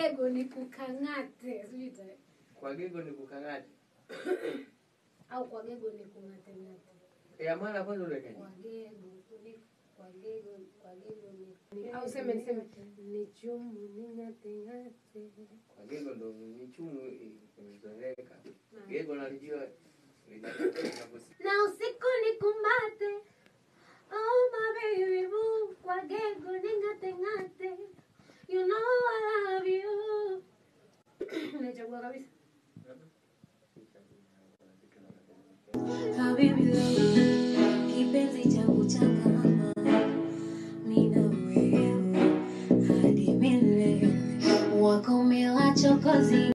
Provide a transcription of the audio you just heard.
gego ni kukang'ate sijui ita- kwa gego ni kukang'ati au kwa gego ni kung'ate ng'ate ya mwana kwanza ulekaje kwa gego ni kwa gego kwa gego ni au seme niseme ni chumu ni ng'ate ng'ate kwa gego ndo ni chumu imezoeleka gego nalijua linaposi- na usiku ni kumbate oh my baby boo kwa gego ni ng'ate ng'ate you know I love you nachagua kabisa Habibi love, kipenzi changu cha kama nina wewe hadi milele, wako mila chokozi